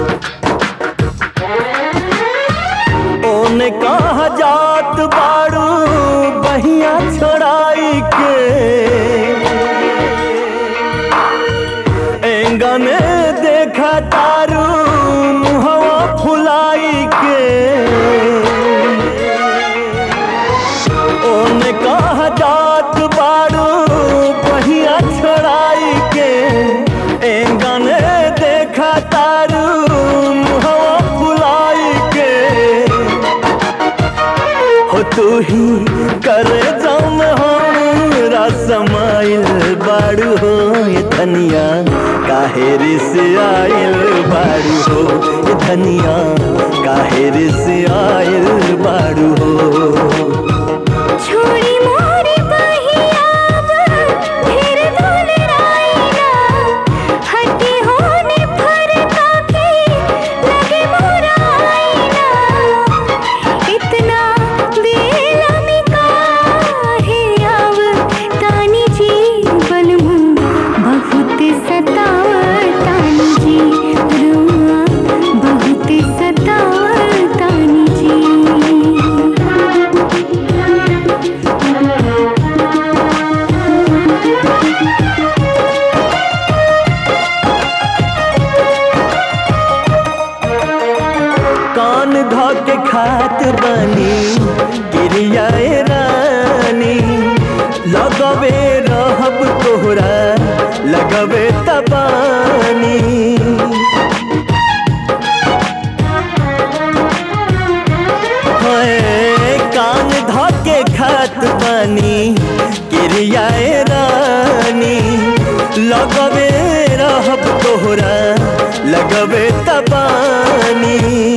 ओने कहा जात बाड़ू बहिया छोड़ाई के एंगने देखा तारू मुहवा फुलाई के ओने कहा जात बाड़ू बहिया छोड़ाई के एंगने देखा तारू मुहवा फुलाई के हो तू ही करे जम हमरा समाइल बाड़ू हो ये धनिया काहेरी से आइल बाड़ू हो ये धनिया काहेरी से आइल बाड़ू हो छोड़ी मोरी बहियाब फिर धुन राईना हटी होने फरका के लगे मोरा आईना इतना बेला में काहे आव तानी जी बनमू बहुत सताव तानी जी रुआ बहुत सताव तानी जी कान धा के खात बनी गिरियाए रानी लगवे रहब तोहरा लगवे तबानी हाय, कान धा के खात बनी गिरियाए रानी लगवे रहब तोहरा लगवे तबानी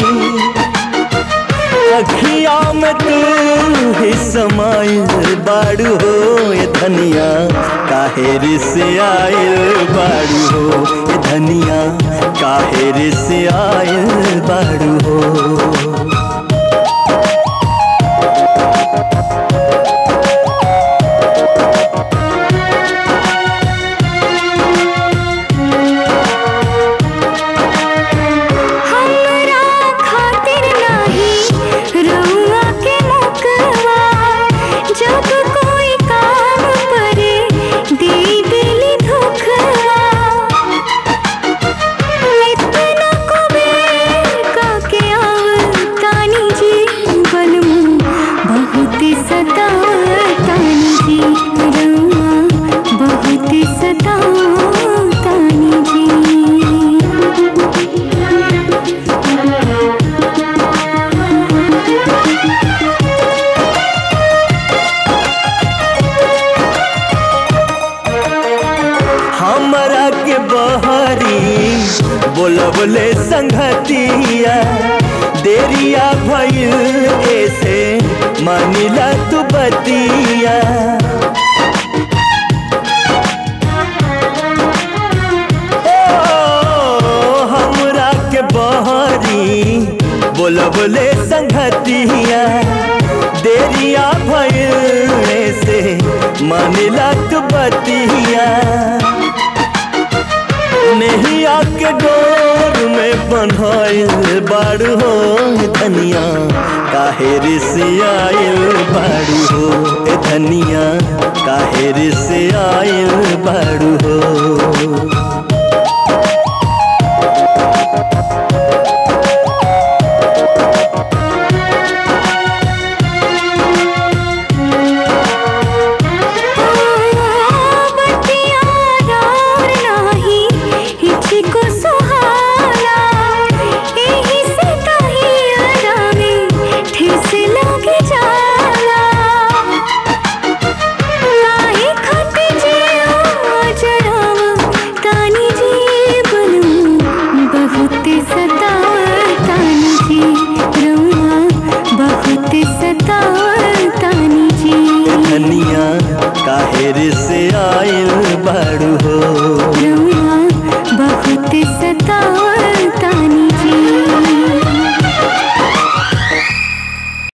अखिया में तू ही समाइल बाड़ू हो ये धनिया काहेर से आइल बाड़ू हो ये धनिया काहेर से आइल बाड़ू हो हमरा खातिर नाही रउआ के मुकवा जब कोई काम परे दे दिली धोखवा इतना कुबेर का के आव तानी जी बनमू बहुत सताव तानी जी रउआ बहुत सताव तानी जी हमरा के बहरी बोलबले संगतिया देरिया भइल ऐसे मानिला तू बतिया ओ, हमरा के बहरी बोलबले संगतिया देरिया भइल ऐसे मानिला तू बतिया नहीं आके डोर में बन्हाइल बाड़ू हो धनिया काहेर से आइल बाड़ू हो ए धनिया काहेर से आइल बाड़ू हो